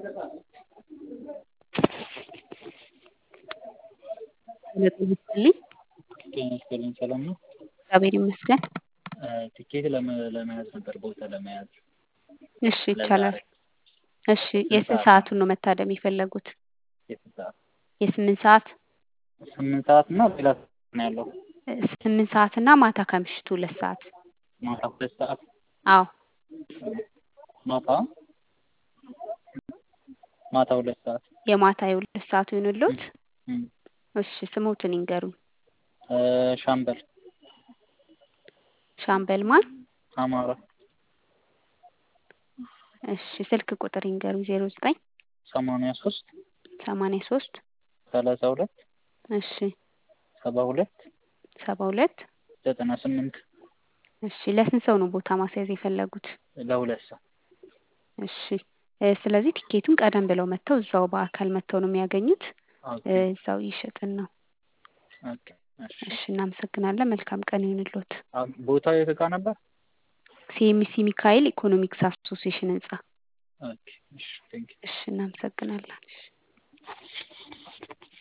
ጤና ይስጥልኝ። ጤና ይስጥልኝ ሰላም ነው? እግዚአብሔር ይመስገን። ትኬት ለመ- ለመያዝ ነበር ቦታ ለመያዝ እሺ ይቻላል። ለዛሬ እሺ የስንት ሰዓቱን ነው መታደም የፈለጉት? የስንት ሰዓት? የስምንት ሰዓት ስምንት ሰዓት እና ሌላ ሰዓት ነው ያለው ስምንት ሰዓት እና ማታ ከምሽቱ ሁለት ሰዓት ማታ ሁለት ሰዓት አዎ ማታ ማታ ሁለት ሰዓት የማታ የሁለት ሰዓቱ ይሁንልዎት። እም፣ እሺ ስሞትን ይንገሩኝ። እ ሻምበል ሻምበል ማን? አማራ እሺ ስልክ ቁጥር ይንገሩኝ። ዜሮ ዘጠኝ ሰማንያ ሶስት ሰማንያ ሶስት ሰላሳ ሁለት እሺ ሰባ ሁለት ሰባ ሁለት ዘጠና ስምንት እሺ ለስንት ሰው ነው ቦታ ማስያዝ የፈለጉት? ለሁለት ሰው እሺ እ ስለዚህ ቲኬቱን ቀደም ብለው መጥተው እዛው በአካል መጥተው ነው የሚያገኙት። ኦኬ እ እዛው ይሸጥን ነው። ኦኬ እሺ እሺ እናመሰግናለን። መልካም ቀን ይሁንልዎት። አ- ቦታው የት ጋ ነበር? ሲኤምሲ ሚካኤል ኢኮኖሚክስ አሶሲዬሽን ህንጻ። ኦኬ እሺ ቴንክ እሺ እናመሰግናለን። እሺ